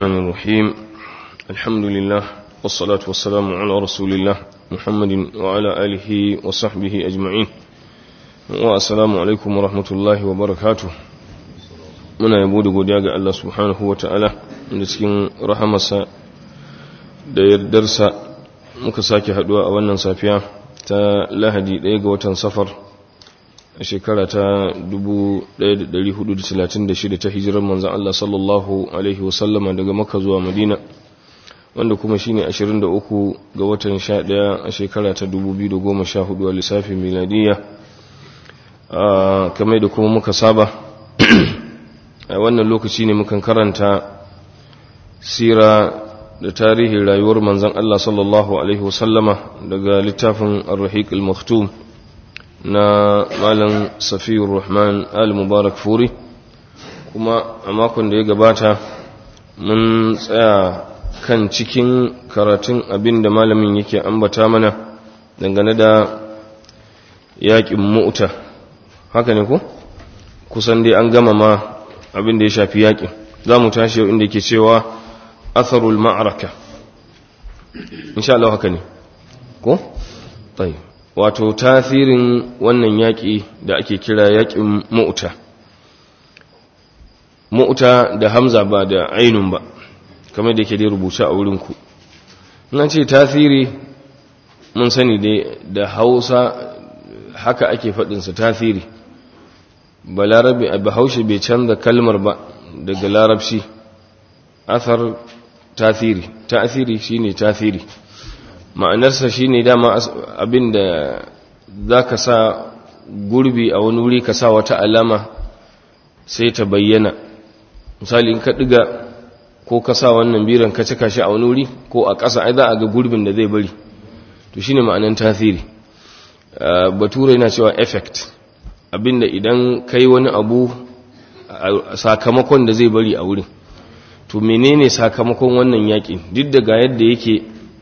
الرحمن الرحيم الحمد لله والصلاة والسلام على رسول الله محمد وعلى آله وصحبه أجمعين والسلام عليكم ورحمة الله وبركاته muna yabo da godiya ga Allah subhanahu wa ta'ala da cikin rahamarsa da yardarsa muka sake haduwa a wannan safiya ta lahadi ɗaya ga watan safar a shekara ta 1436 ta hijirar manzan Allah sallallahu Alaihi wasallama daga maka zuwa madina wanda kuma shine 23 ga watan 11 a shekara ta 2014 a lissafin miladiyya kamar da kuma muka saba a wannan lokaci ne mukan karanta sira da tarihin rayuwar manzan Allah sallallahu Alaihi wasallama daga littafin ar-rahiq al-maktum na malam safiyar rahman al-mubarak furi kuma a makon da ya gabata mun tsaya kan cikin karatun abin da malamin yake ambata mana dangane da yaƙin mu'uta haka ne ko kusan dai an gama ma abin da ya shafi yaƙin za mu tashi yau inda ke cewa atharul ma'araka insha Allah haka ne ko? tayi wato tasirin wannan yaƙi da ake kira yaƙin mu'uta mu'uta da hamza ba da ainun ba kamar da ke dai rubuce a wurinku nan ce tasiri mun sani dai da hausa haka ake faɗinsa tasiri ba larabi a bahaushe bai canza kalmar ba daga larabci athar tasiri tasiri shine tasiri ma'anarsa shine dama abinda zaka sa gurbi a wani wuri ka sa wata alama sai ta bayyana misali in ka diga ko ka sa wannan biran ka cika shi a wani wuri ko a ƙasa ai za a ga gurbin da zai bari to shine ma'anar tasiri bature yana cewa effect abinda idan kai wani abu sakamakon da zai bari a wurin to menene sakamakon wannan yaƙi duk da ga yadda yake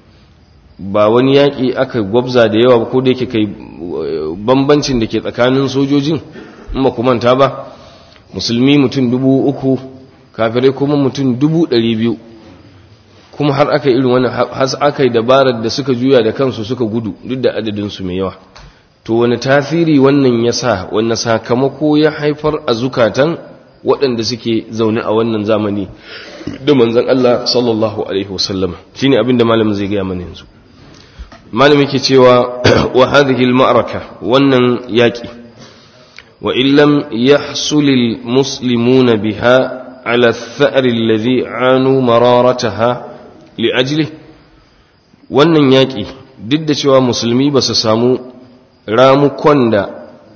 ba wani yaƙi aka gwabza da yawa ko da yake kai bambancin da ke tsakanin sojojin in ba manta ba musulmi mutum dubu uku kafirai kuma mutum dubu ɗari biyu kuma har aka irin wani har aka yi dabarar da suka juya da kansu suka gudu duk da adadinsu mai yawa to wani tasiri wannan ya sa wani sakamako ya haifar a zukatan waɗanda suke zaune a wannan zamani da manzan Allah sallallahu Alaihi wasallama shi ne abinda malamin zai gaya mana yanzu malamin ke cewa wa hadhihi al-ma'raka wannan yaƙi wa illam yahsulil muslimuna biha ala ath-tha'ri alladhi anu mararataha li ajli wannan yaƙi duk da cewa musulmi ba su samu ramukon da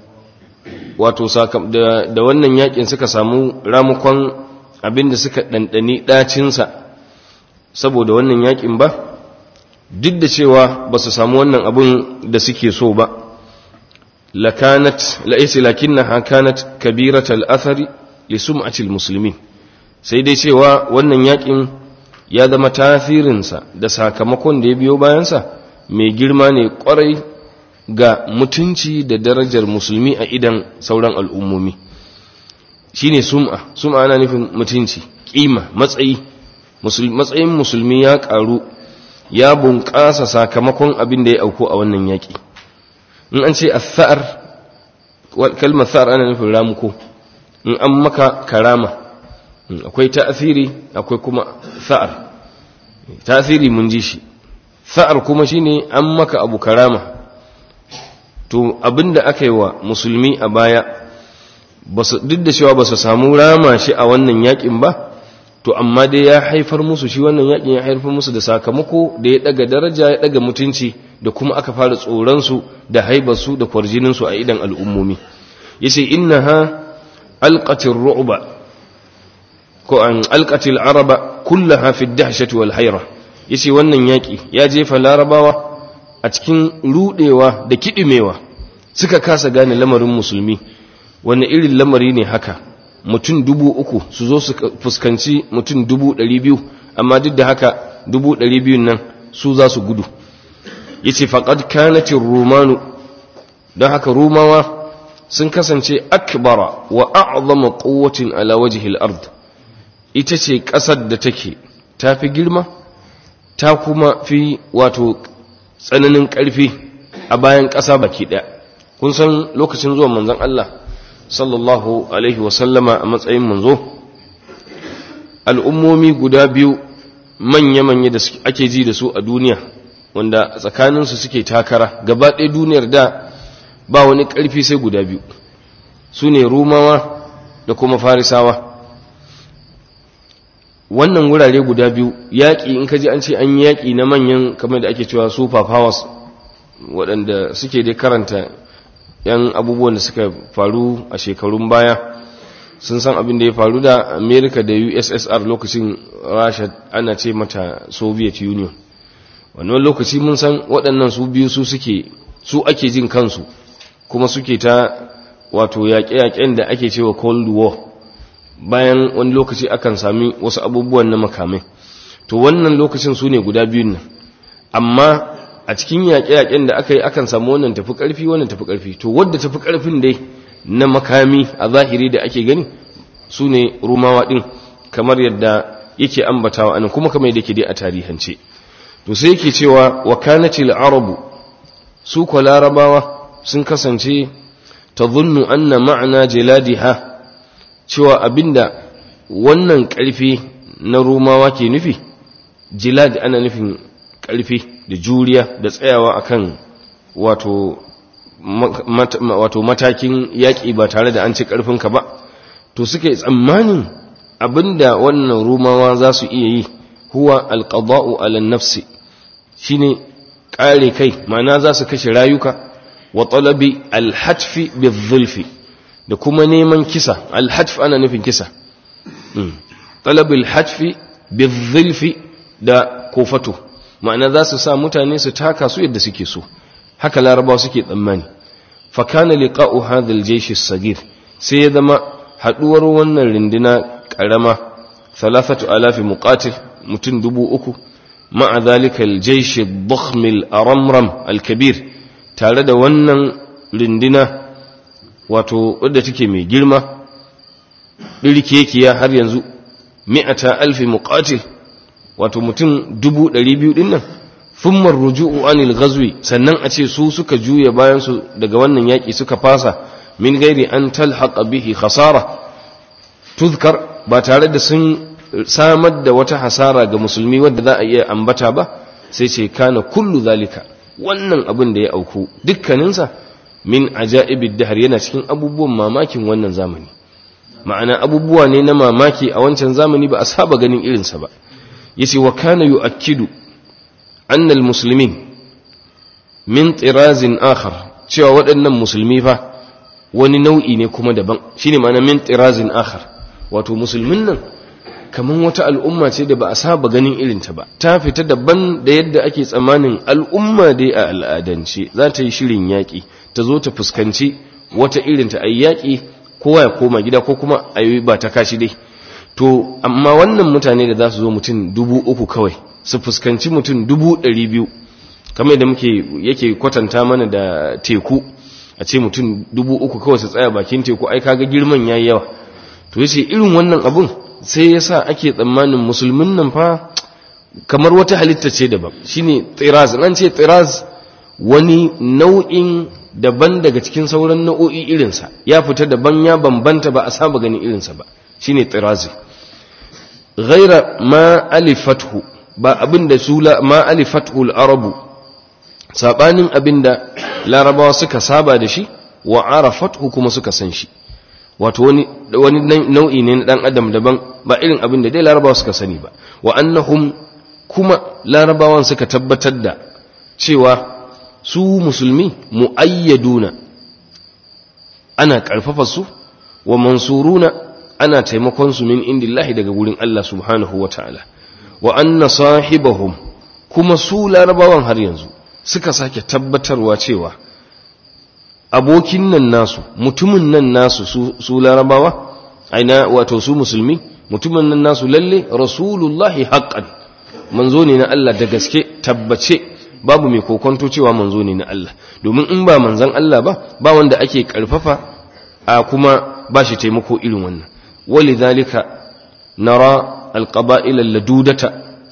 wato da wannan yakin suka samu ramukon abinda suka ɗanɗani ɗacinsa saboda wannan yakin ba duk da cewa ba su samu wannan abin da suke so ba lakanat la'isi lakinnaha kanat kabiratal athari li sum'atil muslimin sai dai cewa wannan yakin ya zama tasirinsa da sakamakon da ya biyo bayansa mai girma ne kwarai ga mutunci da darajar musulmi a idan sauran al'ummomi shi ne sum'a sum'a ana nufin mutunci ƙima matsayi matsayin musulmi ya ƙaru ya bunƙasa sakamakon abin da ya auku a wannan yaƙi in an ce a sa'ar kalmar sa'ar ana nufin ramuko in an maka karama akwai ta'asiri akwai kuma sa'ar ta'asiri mun ji shi sa'ar kuma shine an maka abu karama to abinda aka yi wa musulmi a baya duk da cewa ba su samu rama shi a wannan yakin ba to amma dai ya haifar musu shi wannan yakin ya haifar musu da sakamako da ya daga daraja ya daga mutunci da kuma aka fara tsoronsu da haibarsu da kwarjininsu a idan al'ummomi ya ce inna ha alƙatin ru'uba ko an alƙatin araba kullaha fi dahshati wal haira ya ce wannan yaƙi ya jefa larabawa a cikin rudewa da kiɗimewa suka kasa gane lamarin musulmi wani irin lamari ne haka mutum dubu uku su zo su fuskanci mutum dubu ɗari biyu amma duk da haka dubu ɗari biyun nan su za su gudu ya ce faƙad kanatin romanu don haka romawa sun kasance akbara wa a'zama quwwatin ala wajhil ard ita ce ƙasar da take ta fi girma ta kuma fi wato tsananin ƙarfi a bayan ƙasa baki ɗaya kun san lokacin zuwan manzon Allah sallallahu alaihi wasallama a matsayin manzo al'ummomi guda biyu manya-manya da ake ji da su a duniya wanda tsakaninsu suke takara gaba ɗaya duniyar da ba wani ƙarfi sai guda biyu su ne rumawa da kuma farisawa wannan wurare guda biyu yaƙi in ka ji an ce an yi yaƙi na manyan kamar da ake cewa super powers waɗanda suke dai karanta yan abubuwan da suka faru a shekarun baya sun san abin da ya faru da america da ussr lokacin rasha ana ce mata soviet union wannan lokaci mun san waɗannan su biyu su suke su ake jin kansu kuma suke ta wato yaƙe-yaƙen da ake cewa cold war bayan wani lokaci akan sami wasu abubuwan na makamai to wannan lokacin su ne guda biyun nan amma a cikin yaƙe-yaƙen da aka yi akan samu wannan tafi ƙarfi wannan tafi ƙarfi to wadda tafi ƙarfin dai na makami a zahiri da ake gani su ne rumawa ɗin kamar yadda yake ambatawa anan kuma kamar yadda ke dai a tarihance to sai yake cewa wa kanatil arabu su ko larabawa sun kasance tadhunnu anna ma'ana jiladiha cewa abinda wannan ƙarfi na rumawa ke nufi jilad ana nufin ƙarfi da juriya da tsayawa akan wato wato matakin yaƙi ba tare da an ci ƙarfinka ba to suke tsammanin abinda wannan rumawa za su iya yi huwa alƙada'u ala nafsi shine ƙare kai ma'ana za su kashe rayuka wa talabi alhatfi bizulfi da kuma neman kisa alhatf ana nufin kisa talabi alhatfi bizulfi da kofato ma'ana za su sa mutane su taka su yadda suke so haka larabawa suke tsammani fakana liqa'u hadha al-jaysh as-sagir sai ya zama haduwar wannan rinduna karama 3000 muqatil mutun dubu uku ma'a dhalika al-jaysh ad-dakhm al-aramram al-kabir tare da wannan rinduna wato wadda take mai girma dirkekiya har yanzu mi'ata alfi muqatil wato mutum dubu ɗari biyu ɗin nan fummar ruju'u anil ghazwi sannan a ce su suka juya bayan su daga wannan yaƙi suka fasa min gairi an talhaqa bihi khasara tuzkar ba tare da sun samar da wata hasara ga musulmi wadda za a iya ambata ba sai ce kana kullu zalika wannan abin da ya auku dukkaninsa min ajaibid dahr yana cikin abubuwan mamakin wannan zamani ma'ana abubuwa ne na mamaki a wancan zamani ba a saba ganin irinsa ba yace wa kana yu'akkidu anna almuslimin min tirazin akhar cewa waɗannan musulmi fa wani nau'i ne kuma daban shine ma'ana min tirazin akhar wato musulmin nan kaman wata al'umma ce da ba a saba ganin irinta ba ta fita daban da yadda ake tsammanin al'umma dai a al'adance za ta yi shirin yaƙi ta zo ta fuskanci wata irinta a yaƙi kowa ya koma gida ko kuma a yi ba ta kashi dai to amma wannan mutane da za su zo mutum dubu uku kawai su fuskanci mutum dubu ɗari biyu kamar da muke yake kwatanta mana da teku a ce mutum dubu uku kawai su tsaya bakin teku ai kaga girman yayi yawa to yace irin wannan abun sai yasa ake tsammanin musulmin nan fa kamar wata halitta ce daban shine tiraz nan ce tiraz wani nau'in daban daga cikin sauran nau'o'i irinsa ya fita daban ya bambanta ba a saba ganin irinsa ba shine tirazi ghaira ma alifathu ba abinda su ma alifathu al-arabu sabanin abinda larabawa suka saba da shi wa arafathu kuma suka san shi wato wani wani nau'i ne na dan adam daban ba irin abinda dai larabawa suka sani ba wa annahum kuma larabawan suka tabbatar da cewa su musulmi muayyaduna ana karfafa su wa mansuruna ana taimakon su min indillahi daga gurin Allah subhanahu wa ta'ala wa anna sahibahum kuma su larabawan har yanzu suka sake tabbatarwa cewa abokin nan nasu mutumin nan nasu su, su larabawa aina wato su musulmi mutumin nan nasu lalle rasulullahi haqqan manzo ne na Allah da gaske tabbace babu mai kokonto cewa manzo ne na Allah domin in ba manzon Allah ba ba wanda ake karfafa a kuma ba shi taimako irin wannan ولذلك نرى القبائل اللدودة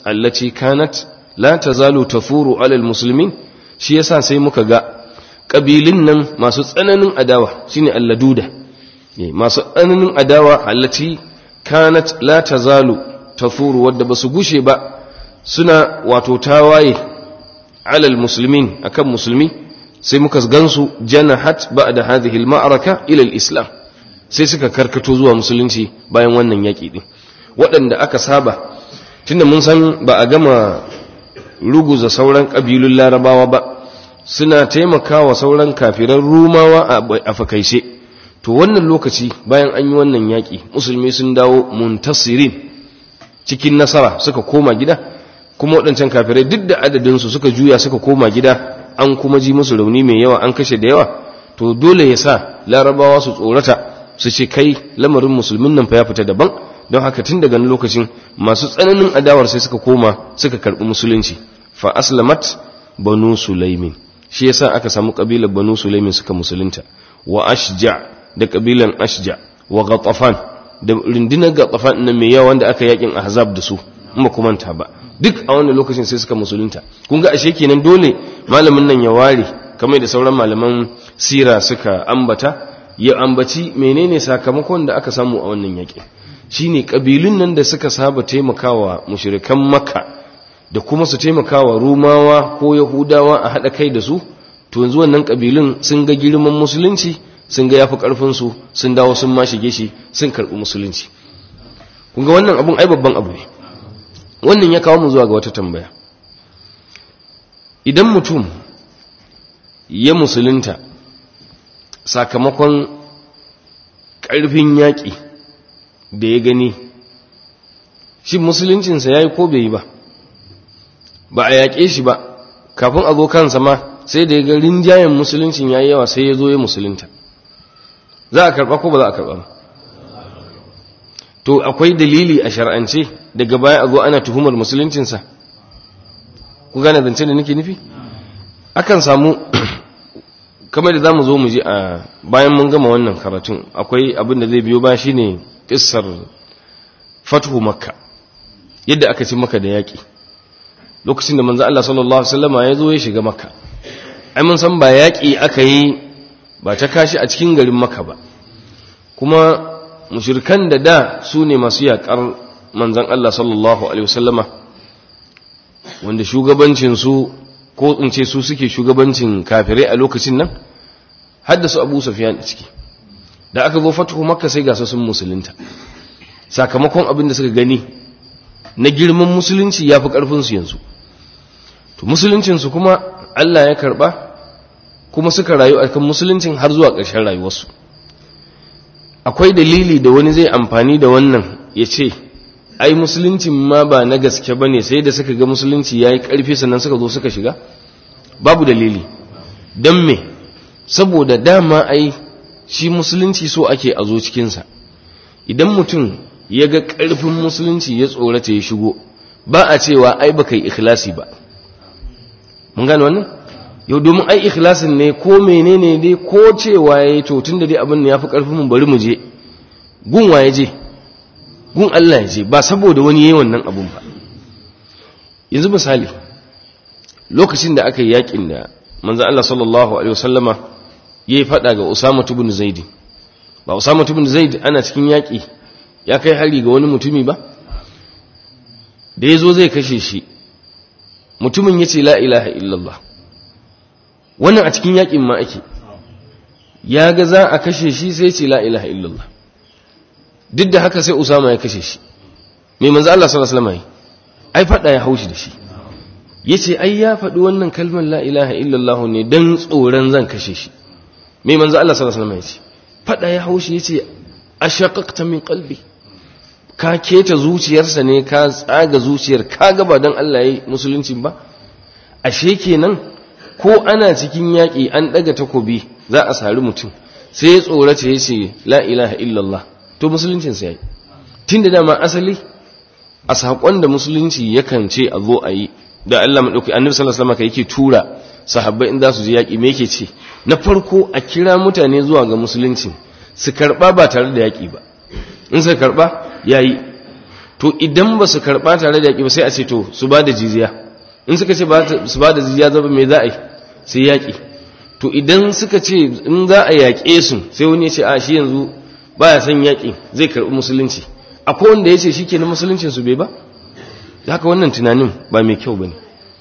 allati kanat la tazalu tafuru alal muslimin shi yasa sai muka ga kabilin nan masu tsananin adawa shine alladuda masu tsananin adawa allati kanat la tazalu tafuru wadda basu gushe ba suna wato tawaye alal muslimin akan musulmi sai muka gansu janahat ba'da hadhihi al-ma'araka ila al-islam sai suka karkato zuwa musulunci bayan wannan yaki din waɗanda aka saba tunda mun san ba a gama ruguza sauran ƙabilun larabawa ba suna taimakawa sauran kafiran rumawa a fakaice to wannan lokaci bayan an yi wannan yaƙi musulmi sun dawo muntasirin cikin nasara suka koma gida kuma waɗancan kafirai duk da adadinsu suka juya suka koma gida an kuma ji musu rauni mai yawa an kashe da yawa to dole ya sa larabawa su tsorata su ce kai lamarin musulmin nan fa ya fita daban don haka tun daga lokacin masu tsananin adawar sai suka koma suka karɓi musulunci fa aslamat banu sulaimin shi yasa aka samu kabilar banu sulaimin suka musulunta wa ashja da kabilan ashja wa ghatafan da rundunar ghatafan nan mai yawa wanda aka yakin ahzab da su in ba kuma ta ba duk a wannan lokacin sai suka musulunta kun ga ashe kenan dole malamin nan ya ware kamar da sauran malaman sira suka ambata ya ambaci menene sakamakon da aka samu a wannan yakin shine kabilun nan da suka saba taimakawa mushrikan makka da kuma su taimakawa rumawa ko yahudawa a haɗa kai da su to yanzu wannan kabilun sun ga girman musulunci sun ga yafi karfin su sun dawo sun ma shige shi sun karɓi musulunci kun ga wannan abun ai babban abu ne wannan ya kawo mu zuwa ga wata tambaya idan mutum ya musulunta sakamakon ƙarfin yaƙi da ya gani shi musuluncinsa ya yi ko bai yi ba ba a yaƙe shi ba kafin a zo kansa ma sai da ya ga rinjayen musuluncin ya yi yawa sai ya zo ya musulunta za a karɓa ko ba za a karɓa ba to akwai dalili a shar'ance daga baya a zo ana tuhumar musuluncinsa ku gane zance da nake nufi akan samu kamar da za mu zo mu ji a bayan mun gama wannan karatun akwai abin da zai biyo ba shi ne ƙisar fatuhu makka yadda aka ci maka da yaƙi lokacin da manzo Allah sallallahu alaihi wasallama ya zo ya shiga makka ai mun san ba yaƙi aka yi ba ta kashi a cikin garin makka ba kuma mushrikan da da su ne masu yaƙar manzon Allah sallallahu alaihi wasallama wanda shugabancin su ko in ce su suke shugabancin kafirai a lokacin nan haddasa abu safiyan ciki da aka zo fatuhu makka sai gasa sun musulunta sakamakon abin da suka gani na girman musulunci ya fi ƙarfinsu yanzu to musuluncinsu kuma allah ya karɓa kuma suka rayu a kan musuluncin har zuwa ƙarshen rayuwarsu akwai dalili da wani zai amfani da wannan ya ce ai musuluncin ma ba na gaske ba ne sai da suka ga musulunci ya yi ƙarfi sannan suka zo suka shiga babu dalili don me saboda dama ai shi musulunci so ake a zo cikinsa idan mutum ya ga ƙarfin musulunci ya tsorata ya shigo ba a cewa ai ba kai ikhlasi ba mun gane wannan yau domin ai ikhlasin ne ko menene dai ko cewa ya yi to tun da dai abin da ya fi ƙarfin mu bari mu je gun wa ya je gun Allah ya je ba saboda wani yayi wannan abun ba yanzu misali lokacin da aka yi yakin da manzo Allah sallallahu alaihi wasallama yayi fada ga Usama ibn Zaid ba Usama ibn Zaid ana cikin yaki ya kai hari ga wani mutumi ba da yazo zai kashe shi mutumin yace la ilaha illallah wannan a cikin yakin ma ake ya ga za a kashe shi sai ce la ilaha illallah duk da haka sai Usama ya kashe shi mai manzo Allah sallallahu alaihi wasallam ai fada ya haushi da shi yace ai ya faɗi wannan kalmar la ilaha illallah ne dan tsoron zan kashe shi mai manzo Allah sallallahu alaihi wasallam yace fada ya haushi yace ashaqaqta min qalbi ka keta zuciyarsa ne ka tsaga zuciyar ka ga ba dan Allah yayi musulunci ba ashe kenan ko ana cikin yaƙi an ɗaga takobi za a sari mutum sai ya tsorata ya ce la ilaha illallah to musuluncinsa ya yi tun da dama asali a saƙon da musulunci yakan ce a zo a yi da Allah maɗauki annabi sallallahu alaihi wasallam yake tura sahabbai in za su je yaƙi me yake ce na farko a kira mutane zuwa ga musulunci su karɓa ba tare da yaƙi ba in suka karɓa yayi to to idan ba su karɓa tare da yaƙi ba sai a ce to su ba da jizya in suka ce su ba da jizya zaba mai za a yi sai yaƙi to idan suka ce in za a yaƙe su sai wani ya ce a shi yanzu ba ya son yaƙi zai karɓi musulunci akwai wanda ya ce shi ke na musuluncin su bai ba haka wannan tunanin ba mai kyau ba ne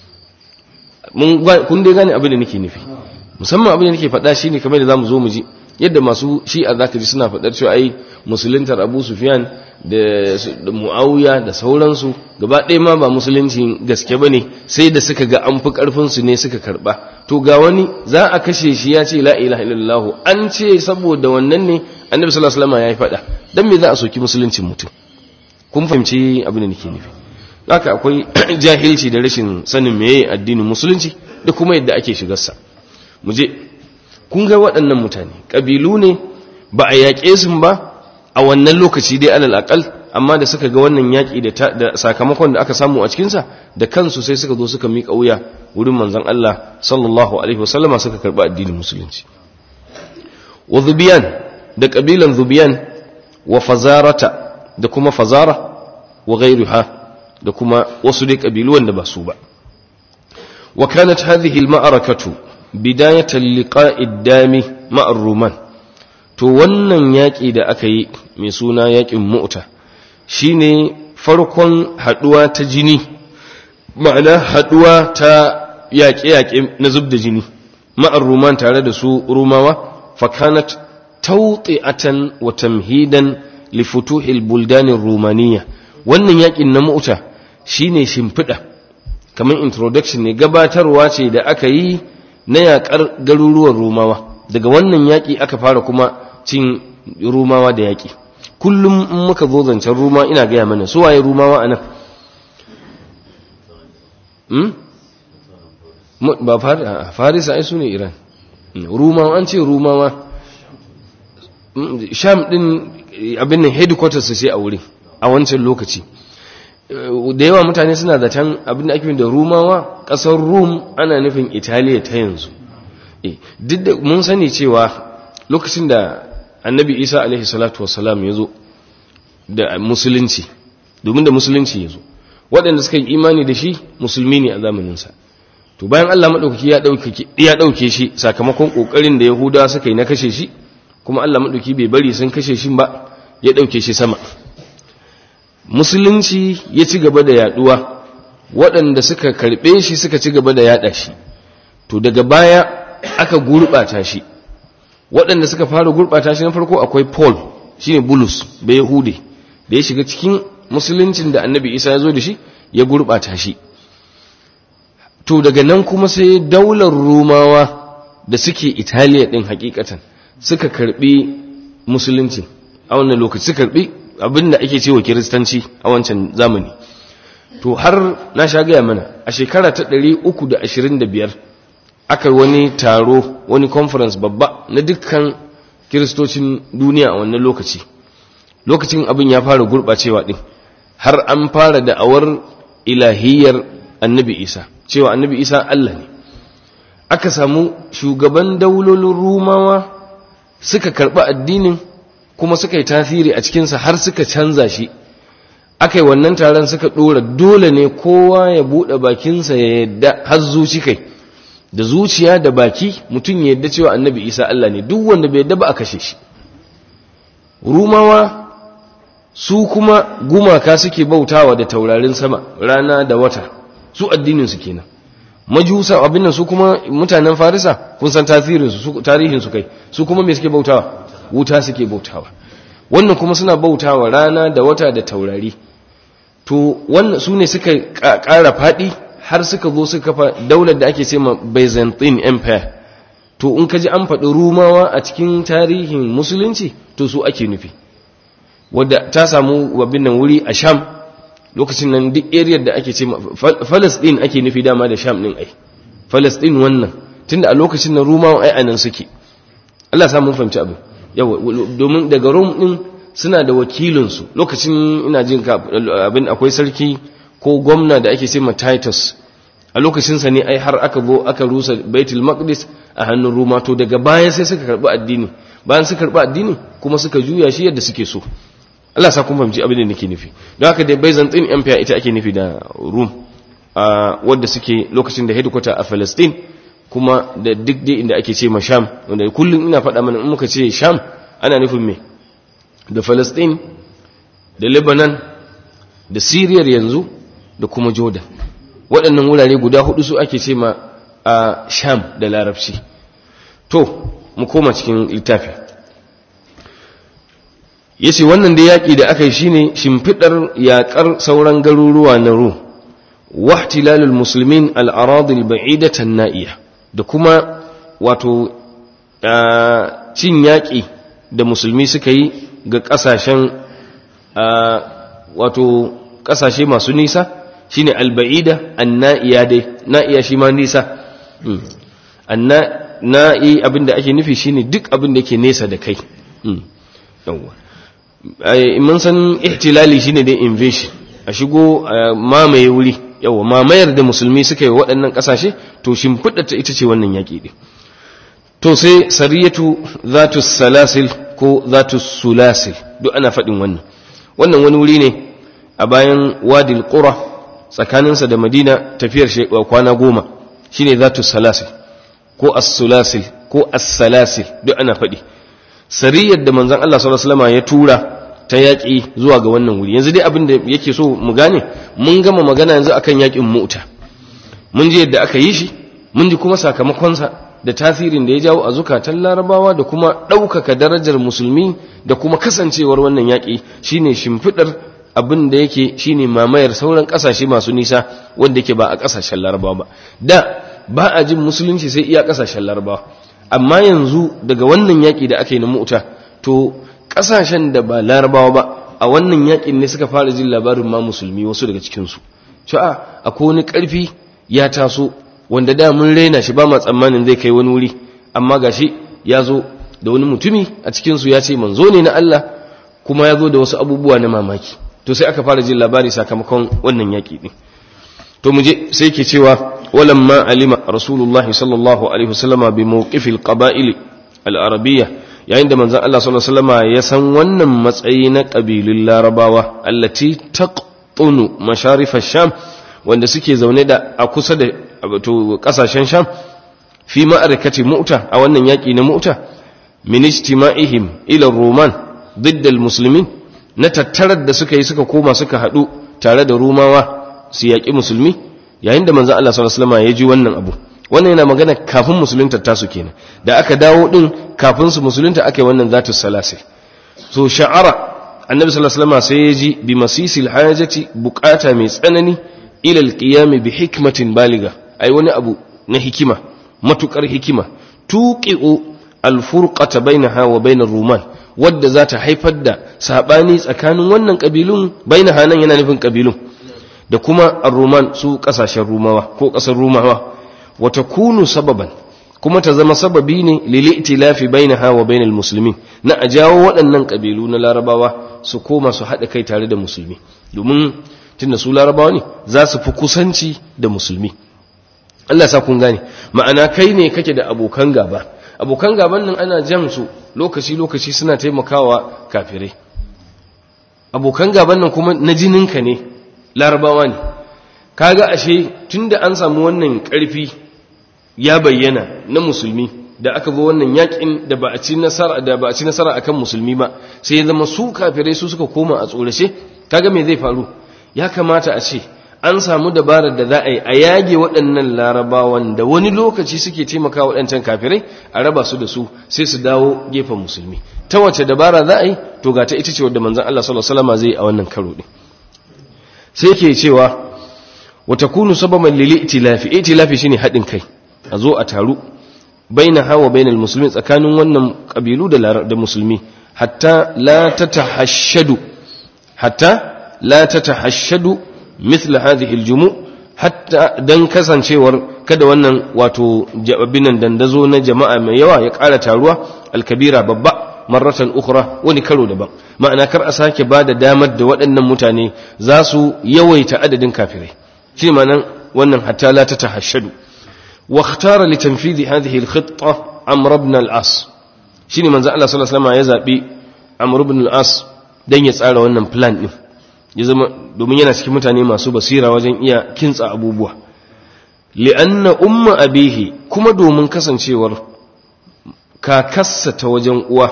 kun dai gane abin da nake nufi musamman abin da nake faɗa shi ne kamar da za mu zo mu ji yadda masu shi'a za ka ji suna faɗar cewa ai musuluntar abu sufiyan da mu'awiya da sauransu gaba ɗaya ma ba musulunci gaske ba ne sai da suka ga an fi ƙarfinsu ne suka karɓa to ga wani za a kashe shi ya ce la ilaha illallah an ce saboda wannan ne annabi sallallahu alaihi wasallam ya yi faɗa dan me za a soki musuluncin mutum kun fahimci abin da nake nufi haka akwai jahilci da rashin sanin meye addinin musulunci da kuma yadda ake shigarsa mu je kun ga waɗannan mutane ƙabilu ne ba a yaƙe su ba a wannan lokaci dai alal aqal amma da suka ga wannan yaƙi da sakamakon da aka samu a cikinsa da kansu sai suka zo suka miƙa wuya wurin manzon Allah sallallahu alaihi wasallama suka karɓi addinin musulunci wa zubiyan da ƙabilan zubiyan wa fazarata da kuma fazara wa ghairuha da kuma wasu dai ƙabilu wanda ba su ba wa kanat hadhihi al-ma'arakatu bidayatan liqa'id dami ma'ar ruman to wannan yaƙi da aka yi mai suna yaƙin mu'ta shine farkon haɗuwa ta jini ma'ana haɗuwa ta yaƙe-yaƙe na zub da jini ma'ar ruman tare da su rumawa fakanat tawti'atan wa tamhidan li futuhil buldanin rumaniya wannan yaƙin na mu'ta shine shimfiɗa kamar introduction ne gabatarwa ce da aka yi na yaƙar garuruwan rumawa daga wannan yaƙi aka fara kuma cin rumawa da yaƙi kullum in muka zo zancen ruma ina gaya mana su waye rumawa a nan ba farisa ai su ne iran rumawa an ce rumawa sham din abin nan headquarters sai a wurin a wancan lokaci da yawa mutane suna zaton abin da ake da rumawa ƙasar rum ana nufin italiya ta yanzu duk da mun sani cewa lokacin da annabi isa alaihi salatu wasalam ya zo da musulunci domin da musulunci ya zo waɗanda suka yi imani da shi musulmi ne a zamaninsa to bayan allah maɗaukaki ya ɗauke shi sakamakon ƙoƙarin da yahudawa suka yi na kashe shi kuma allah maɗauki bai bari sun kashe shi ba ya ɗauke shi sama musulunci ya ci gaba da yaduwa waɗanda suka karɓe shi suka ci gaba da yada shi to daga baya aka gurɓata shi waɗanda suka fara gurɓata shi na farko akwai paul shine bulus bai yahude da ya shiga cikin musuluncin da annabi isa ya zo da shi ya gurɓata shi to daga nan kuma sai daular rumawa da suke italiya ɗin hakikatan suka karɓi musulunci a wannan lokaci suka karɓi abin da ake cewa kiristanci a wancan zamani to har na sha gaya mana a shekara ta 325 aka wani taro wani conference babba na dukkan kiristocin duniya a wannan lokaci lokacin abin ya fara gurɓacewa ɗin har an fara da'awar ilahiyar annabi isa cewa annabi isa allah ne aka samu shugaban daulolin rumawa suka karɓi addinin kuma suka yi tasiri a cikinsa har suka canza shi aka yi wannan taron suka ɗora dole ne kowa ya buɗe bakinsa ya yadda har zuci kai da zuciya da baki mutum ya yadda cewa annabi isa Allah ne duk wanda bai yadda ba a kashe shi rumawa su kuma gumaka suke bautawa da taurarin sama rana da wata su addininsu kenan majusa abin nan su kuma mutanen farisa kun san tasirinsu tarihinsu kai su kuma me suke bautawa wuta suke bautawa wannan kuma suna bautawa rana da wata da taurari to wannan su ne suka ƙara faɗi har suka zo suka kafa daular da ake ce ma byzantine empire to in ka ji an faɗi rumawa a cikin tarihin musulunci to su ake nufi wadda ta samu wabin nan wuri a sham lokacin nan duk area da ake ce falasɗin ake nufi dama da sham ɗin ai falasɗin wannan tunda a lokacin nan rumawa ai anan suke Allah samu fahimci abin yawa domin daga rom din suna da wakilinsu lokacin ina jin abin akwai sarki ko gwamna da ake ce ma titus a lokacinsa ne ai har aka zo aka rusa baitul maqdis a hannun roma to daga baya sai suka karbi addini bayan suka karbi addini kuma suka juya shi yadda suke so Allah sa kun fahimci abin da nake nufi don haka da Byzantine Empire ita ake nufi da Rome a wadda suke lokacin da headquarter a Palestine kuma da duk dai inda ake ce ma Sham wanda kullum ina faɗa mana in muka ce Sham ana nufin me da Palestine da Lebanon da Syria yanzu da kuma Jordan waɗannan wurare guda hudu su ake ce ma a Sham da Larabci to mu koma cikin littafi yace wannan da yaki da aka yi shine shimfidar yakar sauran garuruwa na Rum wahtilalul muslimin al-aradi al-ba'idata an-na'iya da kuma wato cin yaki da musulmi suka yi ga kasashen wato kasashe masu nisa shine al-ba'ida an-na'iya dai na'iya shi ma nisa na'i abinda ake nufi shine duk abinda yake nesa da kai yawwa mun san ihtilali shine dai invasion a shigo mamaye wuri yawa mamayar da musulmi suka yi waɗannan ƙasashe to shimfiɗa ta ita ce wannan yaƙi ɗin to sai sariyatu zatu salasil ko zatu sulasil duk ana faɗin wannan wannan wani wuri ne a bayan wadil qura tsakaninsa da madina tafiyar kwana goma shine zatu salasil ko as-sulasil ko as-salasil duk ana faɗi sariyar da manzon Allah sallallahu alaihi wasallam ya tura ta yaƙi zuwa ga wannan wuri yanzu dai abin da yake so mu gane mun gama magana yanzu akan yaƙin mu'ta mun ji yadda aka yi shi mun ji kuma sakamakonsa da tasirin da ya jawo a zukatan larabawa da kuma ɗaukaka darajar musulmi da kuma kasancewar wannan yaƙi shine shimfiɗar abin da yake shine mamayar sauran ƙasashe masu nisa wanda yake ba a ƙasashen larabawa ba da ba a jin musulunci sai iya ƙasashen larabawa amma yanzu daga wannan yaƙi da aka yi na mu'ta to ƙasashen da ba larabawa ba a wannan yaƙin ne suka fara jin labarin ma musulmi wasu daga cikinsu cewa akwai wani ƙarfi ya taso wanda da mun raina shi ba ma tsammanin zai kai wani wuri amma gashi ya zo da wani mutumi a cikinsu ya ce manzo ne na Allah kuma ya zo da wasu abubuwa na mamaki to sai aka fara jin labari sakamakon wannan yaƙi ɗin to mu je sai ke cewa walamma alima rasulullahi sallallahu alaihi wasallama bi mawqifil qaba'il al-arabiyya yayin da manzon Allah sallallahu alaihi wasallama ya san wannan matsayi na kabilun larabawa allati taqtunu masharif ash-sham wanda suke zaune da a kusa da to kasashen sham fi ma'arakati mu'ta a wannan yaki na mu'ta min ijtima'ihim ila roman ضد المسلمين na tattarar da suka yi suka koma suka hadu tare da rumawa su yaƙi musulmi yayin da manzon Allah sallallahu alaihi wasallam ya ji wannan abu wannan yana magana kafin musulunta tasu kenan da aka dawo din kafin su musulunta aka yi wannan zatu salasi so sha'ara annabi sallallahu alaihi wasallam sai ya ji bi masisil hajati bukata mai tsanani ila alqiyam bi hikmatin baliga ai wani abu na hikima matukar hikima tuqi'u alfurqata bainaha wa bainar ruman wadda za ta haifar da sabani tsakanin wannan kabilun bainaha nan yana nufin kabilun da kuma ar-ruman su kasashen rumawa ko kasar rumawa wa takunu sababan kuma ta zama sababi ne lil'itilafi bainaha wa bainal muslimin na a jawo waɗannan kabilu na larabawa su koma su haɗa kai tare da musulmi domin tunda su larabawa ne za su fi kusanci da musulmi Allah sa kun gane ma'ana kai ne kake da abokan gaba abokan gaban nan ana jan su lokaci lokaci suna taimakawa kafirai abokan gaban nan kuma na jininka ne larabawa ne kaga ashe tunda an samu wannan ƙarfi ya bayyana na musulmi da aka zo wannan yakin da ba a ci nasara da ba a ci nasara akan musulmi ba sai ya zama su kafirai su suka koma a tsorace kaga me zai faru ya kamata a ce an samu dabarar da za a yi a yage waɗannan larabawan da wani lokaci suke taimaka waɗancan kafirai a raba su da su sai su dawo gefen musulmi ta wace dabara za a yi to ga ta ita ce wadda manzon Allah sallallahu alaihi wasallam zai yi a wannan karo din sai ke cewa wa takunu sababan lil itilafi itilafi shine haɗin kai a zo a taru baina hawa bainal muslimin tsakanin wannan kabilu da da musulmi hatta la tatahashshadu hatta la tatahashshadu mithla hadhihi aljumu hatta dan kasancewar kada wannan wato jabinan dandazo na jama'a mai yawa ya ƙara taruwa alkabira babba marratan ukhra wani karo daban ma'ana kar a sake bada damar da waɗannan mutane za su yawaita adadin kafirai shi ma'anan wannan hatta la tatahashshadu واختار لتنفيذ هذه الخطة عمرو بن العاص شيني من الله صلى الله عليه وسلم يزابي عمرو بن العاص dan ya tsara wannan plan din ya zama domin yana cikin mutane masu basira wajen iya kintsa abubuwa li'anna umma abihi kuma domin kasancewar kakassa ta wajen uwa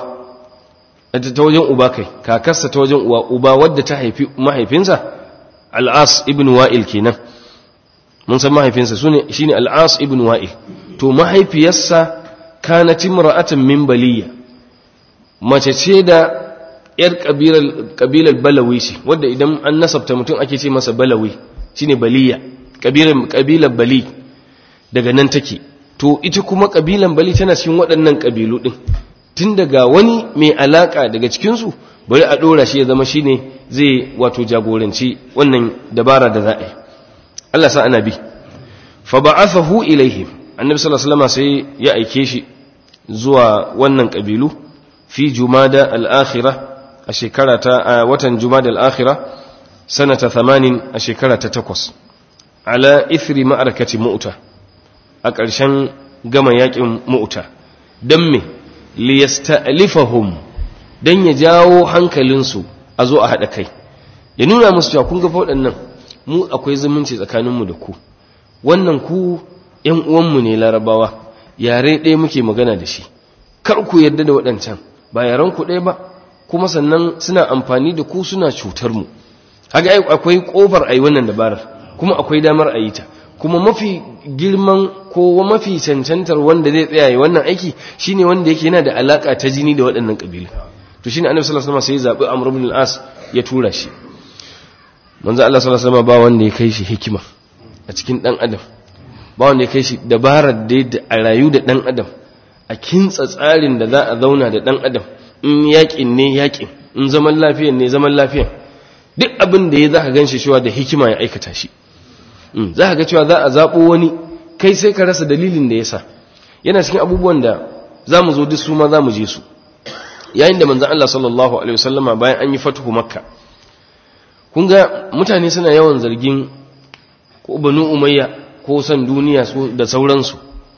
ta wajen uba kai kakassa ta wajen uwa uba wadda ta haifi mahaifinsa al'as ibn wa'il kenan mun san mahaifinsa sune shine al'as ibn wa'il to mahaifiyarsa kanat imra'atan min baliya mace ce da yar kabilar kabilar balawi ce wanda idan an nasabta mutum ake ce masa balawi shine baliya kabilar kabilar bali daga nan take to ita kuma kabilan bali tana cikin waɗannan kabilu din tun daga wani mai alaka daga cikin su bari a dora shi ya zama shine zai wato jagoranci wannan dabara da za'a yi Allah sa ana bi fa ba'athahu ilaihim annabi sallallahu alaihi wasallam sai ya aike shi zuwa wannan kabilu fi jumada al-akhirah a shekara ta watan jumada al-akhirah sanata 80 a shekara ta 8 ala ithri ma'arakati mu'ta a ƙarshen gama yakin mu'ta dan me liyasta'lifahum dan ya jawo hankalinsu a zo a hada kai ya nuna musu cewa kun ga waɗannan mu akwai zumunci tsakaninmu da ku wannan ku ‘yan uwanmu ne larabawa yare ɗaya muke magana da shi kar ku yarda da waɗancan ba yaren ku ɗaya ba kuma sannan suna amfani da ku suna cutar mu haka akwai ƙofar a yi wannan dabarar kuma akwai damar a yi ta kuma mafi girman ko mafi cancantar wanda zai tsaya yi wannan aiki shine wanda yake yana da alaka ta jini da waɗannan ƙabilu to shine annabi sallallahu alaihi wasallam sai ya zabi amr ibn al-as ya tura shi manzo Allah sallallahu alaihi wasallam ba wanda ya kai shi hikima a cikin dan adam ba wanda ya kai shi dabarar da a rayu da dan adam a kintsa tsarin da za a zauna da dan adam in yakin ne yakin in zaman lafiyan ne zaman lafiyan duk abin da ya za ka ganshi cewa da hikima ya aikata shi za ka ga cewa za a zaɓo wani kai sai ka rasa dalilin da ya sa yana cikin abubuwan da za mu zo duk su ma za mu je su yayin da manzan Allah sallallahu alaihi wasallama bayan an yi fatuhu makka kun ga mutane suna yawan zargin ko banu umayya ko san duniya da sauransu